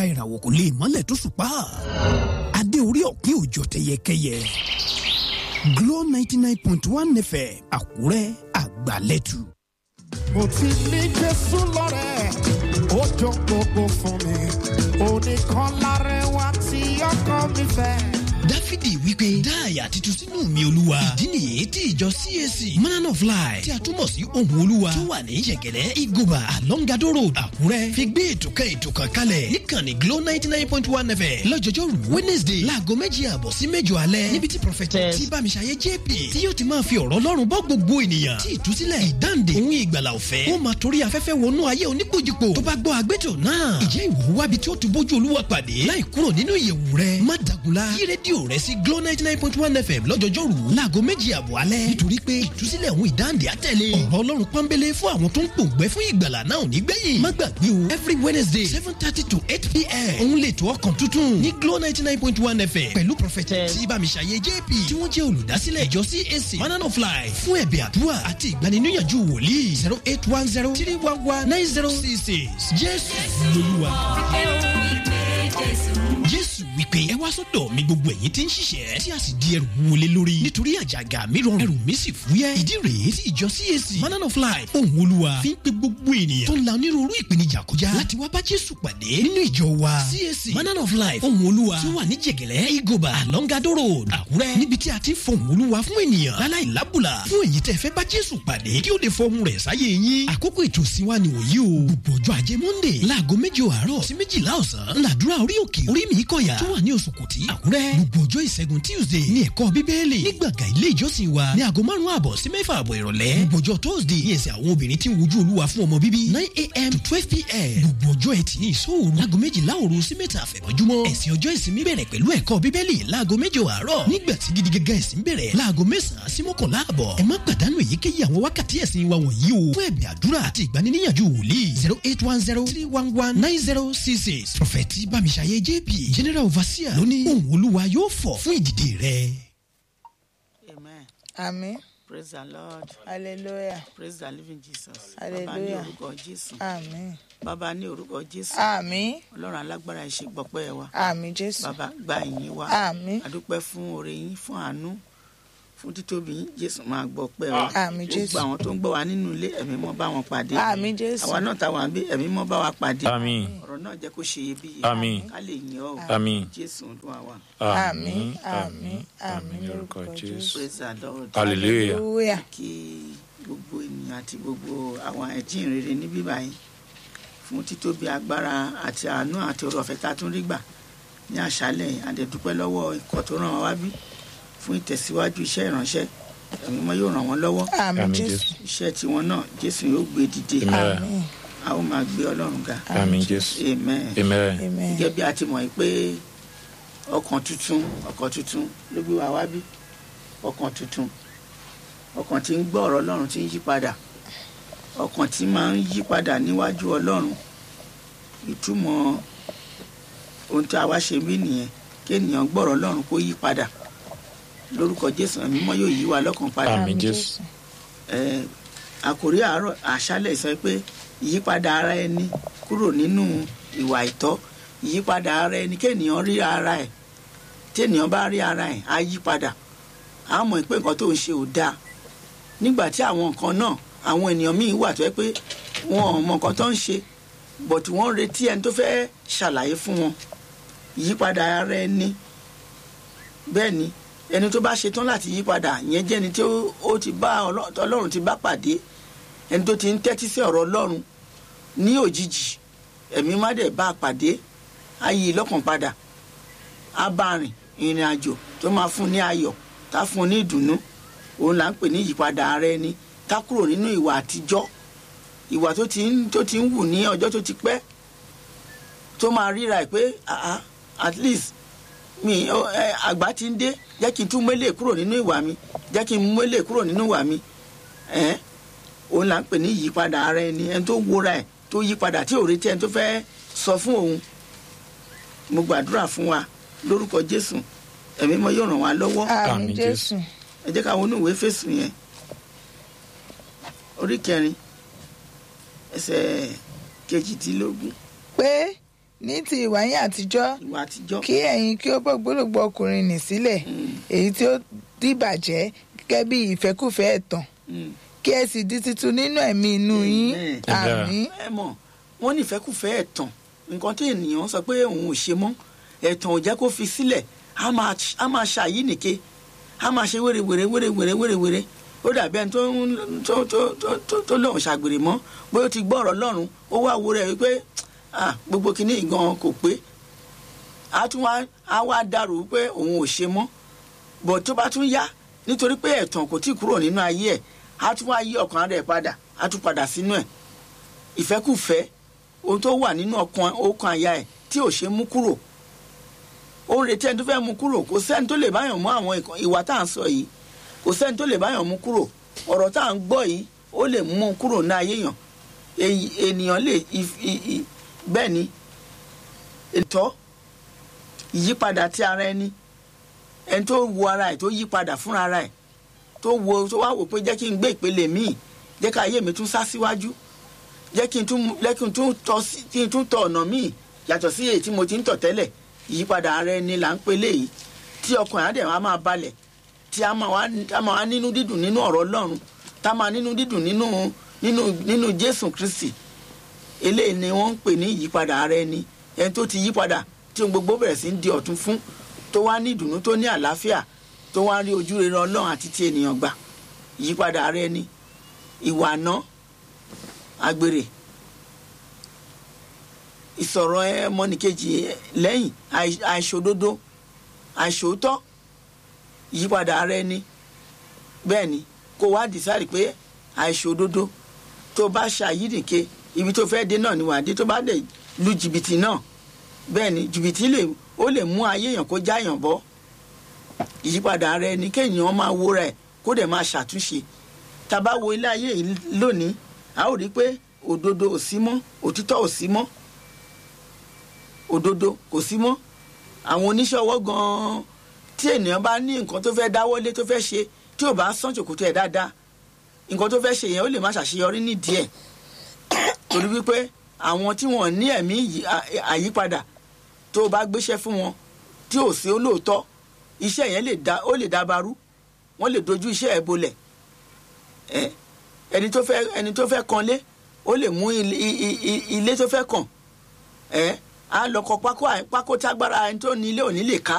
ìràwọ̀ kò lè mọ́lẹ̀ tó ṣùpá adé orí ọ̀kín òjò tẹyẹkẹyẹ Glo ninety nine point one FM Àkúrẹ́ àgbàlẹ́tù. mo ti ní jésù lọ́rẹ̀ ó jọ gbogbo fún mi oníkan lárẹwà tí ọkọ mi fẹ́. dáfídì wípé dá àyà titun sínú mi olúwa ìdí nìyí tí ìjọ cac man of life tí a túmọ̀ sí ohun olúwa tó wà ní yẹ̀gẹ̀dẹ̀ igoba alongado road àkúrẹ́ fi gbé ètò kan ètò kan kalẹ̀ níkànnì glo ninety nine point one fm lọ́jọ́jọ́rú wednesday láago méjì àbọ̀ sí mẹ́jọ alẹ́ níbi tí prọfẹtẹ tí bámiṣayé jp tí yóò ti máa fi ọ̀rọ̀ ọlọ́run bọ́ gbogbo ènìyàn tí ìtúsílẹ̀ ìdáǹdè òun ìgbàlà ọ̀fẹ́ ó máa torí afẹ́fẹ́ wọnú ayé oníkojúpo tó bá gbọ́ àgbẹ̀tò náà ìjẹ́ ìwúwábi tí ó ti bójú olúwa pàdé láì kúrò nínú ìyẹ̀wù rẹ̀ má dàgùlá yí rédíò rẹ̀ sí glo ninety nine point one fm lọ́jọ́jọ́rú láago méjì àbọ̀ alẹ́ nítorí pé ìtúsílẹ̀ òun ìdáǹdè àtẹ̀lé ọ̀rọ̀ ọlọ́run pọ́nbélé fún àwọn tó ń pòǹgbẹ́ fún ìgbàlà náà ò ní gbẹ̀yìn má gbàgbé o every wednesday seven thirty to eight pm òun lè tó ọkàn tuntun ní glo ninety nine point one fm pẹ̀lú prọfẹtẹ tí bámiṣayé jp tí wọ́n jẹ́ olùdásílẹ̀ ìjọ cac manana of life fún ẹ̀bẹ̀ àdúrà àti ìgbaniníyànjú wòlíì zero eight one zero three one one nine zero six six jésù lolúwa. jésù wípé ẹ wá sọ́dọ̀ mi gbogbo ẹ̀yin tí ń ṣiṣẹ́ tí a sì di ẹrù wọlé lórí nítorí àjàgà mi rọrùn ẹrù mi sì fúyẹ́ ìdí rèé tí ìjọ cac manana of life ohun olúwa fi ń pe gbogbo ènìyàn tó ń la onírúurú ìpèníjà kọjá láti wá bá jésù pàdé nínú ìjọ wa cac manana of life ohun olúwa tí ó wà ní jẹ̀gẹ̀lẹ́ igoba alongado road àkúrẹ́ níbi tí a ti ń fọhùn olúwa fún ènìyàn láláì lábùlà fún èyí tẹ́ fẹ́ bá jésù pàdé kí ó lè fọhùn rẹ̀ sáyé yín àkókò ètò ìsìnwá ni òyí o gbogbo ọjọ́ ajé monday láago méje àárọ̀ sí méjìlá ọ̀sán ńláàdúrà orí òkè orí mi kọ̀yà tó wà ní oṣù kùtì àkúrẹ́ gbogbo ọjọ́ ìṣẹ́gun tuesday ní ẹ̀kọ́ bíbélì ní gbàgà ilé ìjọsìn wa ní aago márùn-ún àbọ̀ sí mẹ́fà àbọ̀ ìrọ̀lẹ́ gbogbo ọjọ́ thursday ní ẹsẹ̀ àwọn obìnrin tí ń wojú olúwa fún ọmọ bíbí nine a.m. to twelve p.m. gbogbo ọjọ́ ẹtì ní ìṣòro láago méjìlá òru sí mẹ́ta àfẹ̀mọ́júmọ́ ẹ̀sìn ọjọ́ ìsinmi bẹ̀rẹ̀ pẹ̀lú ẹ̀kọ́ bíbélì láago méje àárọ̀ nígbà tí gidi gẹ́gẹ́ ẹ̀sìn bẹ̀rẹ̀ láago mẹ́sàn-án sí mọ́kànlá àbọ̀ ẹ má pàdánù èyíkéyìí àwọn wákàtí ẹ̀sìn wa wọ̀nyí o fún ẹ̀bẹ̀ àdúrà àti ìgbaniníyànjú wòlíì zero eight one zero three one one nine zero six six prọfẹ̀tì bámiṣayé jp general overseer lóní ohun olúwa yóò fọ̀ fún ìdìde rẹ̀. Amen. Àmín. Praise the Lord. Hallelujah. Praise the living Jesus. Hallelujah. Bàbá ní orúkọ Jésù. Àmín. Bàbá ní orúkọ Jésù. Àmín. Ọlọ́run alágbára ìṣe gbọ́pẹ́ wa. Àmín Jésù. Bàbá gba ìyìn wa. Àmín. Adúpẹ́ fún oore yín fún àánú fún títóbi yín Jésù máa gbọ́pẹ́ wa. Àmín Jésù. Gbogbo àwọn tó ń gbọ́ wa nínú ilé ẹ̀mí mọ́ bá wọn pàdé. Àmín Jésù. Àwa náà táwa ń bí ẹ̀mí mọ́ bá wa pàdé. Àmín. Ọ̀rọ̀ náà jẹ́ kó ṣe iyebíye. Àmín. Ká lè yìn ọ́ o. Àmín. Jésù Olúwa wa. Àmín. Àmín. Àmín Àmín lórúkọ Jésù. Praise the Lord. Hallelujah. Hallelujah. kí gbogbo ènìyàn àti gbogbo àwọn ẹ̀jìnrere níbí báyìí fún títóbi agbára àti àánú àti ọrọ̀ ọ̀fẹ́ tá a tún rí gbà ní àṣálẹ̀ yìí. a dẹ̀ dúpẹ́ lọ́wọ́ ikọ̀ tó ràn wá wá bí fún ìtẹ̀síwájú iṣẹ́ ìránṣẹ́ ẹ̀mí mọ́ yóò ràn wọ́n lọ́wọ́ Àmín Àmín Jésù. Jésù. iṣẹ́ tiwọn náà jésù yóò gbé dìde Amen. Àmín. a ó máa gbé ọlọ́run ga Àmín Jésù. amen Amen. Amen. gẹ́gẹ́ bí a ti mọ̀ yìí pé ọkàn tuntun ọkàn tuntun ló gbé wa wá bí ọkàn tuntun ọkàn tí ń gbọ́ ọ̀rọ̀ ọlọ́run tí ń yí padà ọkàn tí máa ń yí padà níwájú ọlọ́run ìtumọ̀ ohun tí a wá ṣe bí nìyẹn kí ènìyàn gbọ́ ọ̀rọ̀ ọlọ́run kó yí padà lórúkọ jésù ẹ̀mí mọ́ yóò yí wa lọ́kàn padà Àmín Jésù. eh, àkòrí àárọ̀ àṣálẹ̀ sọ pé ìyípadà ara ẹni kúrò nínú ìwà ìtọ́ ìyípadà ara ẹni kéèyàn rí ara ẹ̀ téèyàn bá rí ara ẹ̀ á yí padà á mọ̀ pé nǹkan tó ń ṣe ò dáa nígbà tí àwọn nǹkan náà àwọn ènìyàn míì wà tó yẹ pé wọn ò mọ nǹkan tó ń ṣe bọ̀tù wọ́n ń retí ẹni tó fẹ́ ṣàlàyé fún wọn ìyípadà ara ẹni bẹ́ẹ̀ ni ẹni tó bá ṣetán láti yí padà yẹn jẹ́ ẹni tí ó- ó ti bá Ọlọ́- ọlọ́run ti bá pàdé ẹni tó ti ń tẹ́tí sí ọ̀rọ̀ ọlọ́run ní òjijì ẹ̀mí má dẹ̀ bá a pàdé á yí i lọ́kàn padà á bá rìn ìrìn àjò tó máa fún ní ayọ̀ tá fún un ní ìdùnnú òun là ń pè ní ìyípadà ara ẹni ká kúrò nínú ìwà àtijọ́ ìwà tó ti ń tó ti ń wù ní ọjọ́ tó ti pẹ́ tó máa ríra ẹ̀ pé ah, ah, at least mi ọ, ẹ, àgbà ti ń dé jẹ́ kí n tún mélé kúrò nínú ìwà mi jẹ́ kí n mélé kúrò nínú ìwà mi ẹ̀ òun là ń pè ní ìyípadà ara ẹni ẹni tó wúra ẹ̀ tó yípadà tí ò retí ẹni tó fẹ́ sọ fún òun mo gbàdúrà fún wa lórúkọ Jésù ẹ̀mí mọ́ yóò ràn wá lọ́wọ́ Àmín Àmín Jésù. ẹ jẹ́ ká wọnú ìwé fèsì yẹn orí kẹrin ẹsẹ̀ kejìdínlógún Pé ní ti ìwà yín àtijọ́ ìwà àtijọ́ kí ẹ̀yin kí ó bọ́ gbólógbó ọkùnrin nì sílẹ̀ èyí tí ó dìbàjẹ́ gẹ́gẹ́ bí ìfẹ́kùfẹ́ ẹ̀tàn Mm. kí ẹ sì di titun nínú ẹ̀mí inú yín Amen. àmín ẹ mọ̀ wọ́n nífẹ̀ẹ́kùfẹ́ ẹ̀tàn nǹkan tí ènìyàn sọ pé òun ò ṣe mọ́ ẹ̀tàn ò jẹ́ kó fi sílẹ̀ á máa á máa ṣàyí nìke á máa ṣe wéré wéré wéré wéré wéré wéré ó dàbí ẹni tó ń tó tó tó tó tó lóun ṣàgbèrè mọ́ bóyá ó ti gbọ́ ọ̀rọ̀ lọ́rùn ó wá wo rẹ̀ wípé ah, gbogbo kìíní gan kò pé á tún wá á wá dàrú pé òun ò ṣe mọ́ bọ̀ tó bá tún yá nítorí pé ẹ̀tàn kò tí ì kúrò nínú ayé ẹ̀ á tún wá yí ọkàn rẹ̀ padà á tún padà sínú ẹ̀ ìfẹ́kùfẹ́ ohun tó wà nínú ọkàn ọkàn àyà ẹ̀ tí ò ṣe mú kúrò ó ń retí ẹni tó fẹ́ mú kúrò kò sẹ́ni tó lè báyàn mú àwọn ìkan- ìwà tá à ń sọ yìí kò sẹ́ni tó lè báyàn mú kúrò ọ̀rọ̀ tá à ń gbọ́ yìí ó lè mú un kúrò ní ayé yàn Èyí- ènìyàn lè if- i- i- bẹ́ẹ̀ ni ètò ìyípadà ti ara ẹni ẹni tó wo ara ẹ̀ tó yí padà fúnra ara ẹ̀ tó wo tó wá wò pé jẹ́ kí n gbé ìpele míì jẹ́ ká ayé mi tún sá síwájú jẹ́ kí n tún jẹ́ kí n tún tọ́ sí kí n tún tọ̀ ọ̀nà míì yàtọ̀ sí èyí tí mo ti ń tọ̀ tẹ́lẹ̀ ìyípadà ara ẹni là ń pele yìí tí ọkàn yẹn á dẹ̀ wá máa balẹ̀ tí a máa wá tá a máa wá nínú dídùn nínú ọ̀rọ̀ Ọlọ́run tá a máa nínú dídùn nínú nínú nínú Jésù Kristi eléyìí ni wọ́n ń pè ní ìyípadà ara ẹni ẹni tó ti yípadà tí ohun gbogbo bẹ̀rẹ̀ sí ń di ọ̀tun fún tó wá ní ìdùnnú tó ní àlàáfíà tó wá rí ojú rere Ọlọ́run àti ti ènìyàn gbà ìyípadà ara ẹni ìwà àná àgbèrè ìsọ̀rọ̀ ẹ mọ́nìkejì lẹ́yìn àì- àìṣòdodo àìṣòótọ́ ìyípadà ara ẹni bẹ́ẹ̀ ni kó wá dìsáàrì pé àìṣòdodo tó bá ṣàyídìke ibi tó fẹ́ dé náà ni wàá dé tó bá dẹ̀ lu jìbìtì náà bẹ́ẹ̀ ni jìbìtì lè ó lè mú ayé èèyàn kó jáyàn bọ́ ìyípadà ara ẹni kéèyàn máa wo rẹ̀ kó dẹ̀ máa ṣàtúnṣe tá a bá wo ilé ayé yìí lónìí a ó rí i pé òdodo ò sí mọ́ òtítọ́ ò sí mọ́ òdodo kò sí mọ́ àwọn oníṣẹ́ ọwọ́ gan-an tí ènìyàn bá ní nǹkan tó fẹ́ dáwọ́lé tó fẹ́ ṣe tí ò bá sán ṣòkòtò ẹ̀ dáadáa nǹkan tó fẹ́ ṣe yẹn ó lè má ṣàṣeyọrí nídìí ẹ̀ torí wípé àwọn tí wọ́n ní ẹ̀mí yí- à- àyípadà tó o bá gbéṣẹ́ fún wọn tí ò sí olóòótọ́ iṣẹ́ yẹn lè da ó lè dábarú wọ́n lè dojú iṣẹ́ ẹ̀ bolẹ̀ ẹ ẹni tó fẹ́ ẹni tó fẹ́ kanlé ó lè mú ilé i- i- ilé tó fẹ́ kàn ẹ á lọ kọ pákó à- pákó tágbára ẹni tó ní ilé òní lè ká